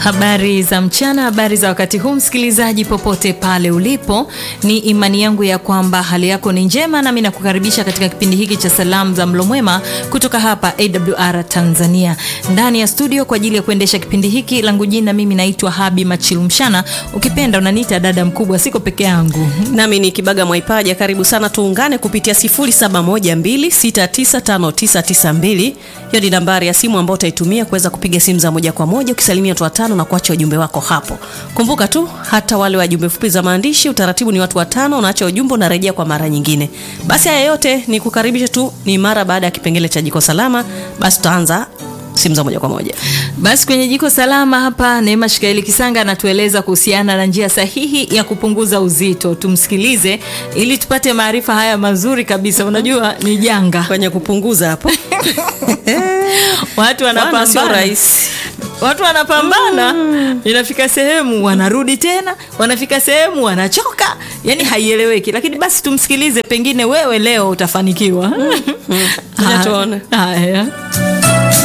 Habari za mchana, habari za wakati huu, msikilizaji popote pale ulipo, ni imani yangu ya kwamba hali yako ni njema, nami nakukaribisha katika kipindi hiki cha salamu za mlo mwema kutoka hapa AWR Tanzania, ndani ya studio kwa ajili ya kuendesha kipindi hiki. Langu jina mimi naitwa Habi Machilumshana, ukipenda unaniita dada mkubwa, siko peke yangu. nami ni Kibaga Mwaipaja. Karibu sana, tuungane kupitia 0712695992. Hiyo ni nambari ya simu ambayo utaitumia kuweza kupiga simu za moja kwa moja ukisalimia watu watano na kuacha ujumbe wako hapo. Kumbuka tu hata wale wa jumbe fupi za maandishi, utaratibu ni watu watano, unaacha ujumbe, unarejea kwa mara nyingine. Basi haya yote ni kukaribisha tu, ni mara baada ya kipengele cha jiko salama. Basi tutaanza simu za moja kwa moja. Basi kwenye jiko salama hapa, Neema Shikaeli Kisanga anatueleza kuhusiana na njia sahihi ya kupunguza uzito. Tumsikilize ili tupate maarifa haya mazuri kabisa. Unajua ni janga, Kwenye kupunguza hapo watu Bwana, sio wanapambana rahisi. watu wanapambana inafika sehemu wanarudi tena, wanafika sehemu wanachoka, yani haieleweki. Lakini basi tumsikilize, pengine wewe leo utafanikiwa. Ngoja tuone. Haya.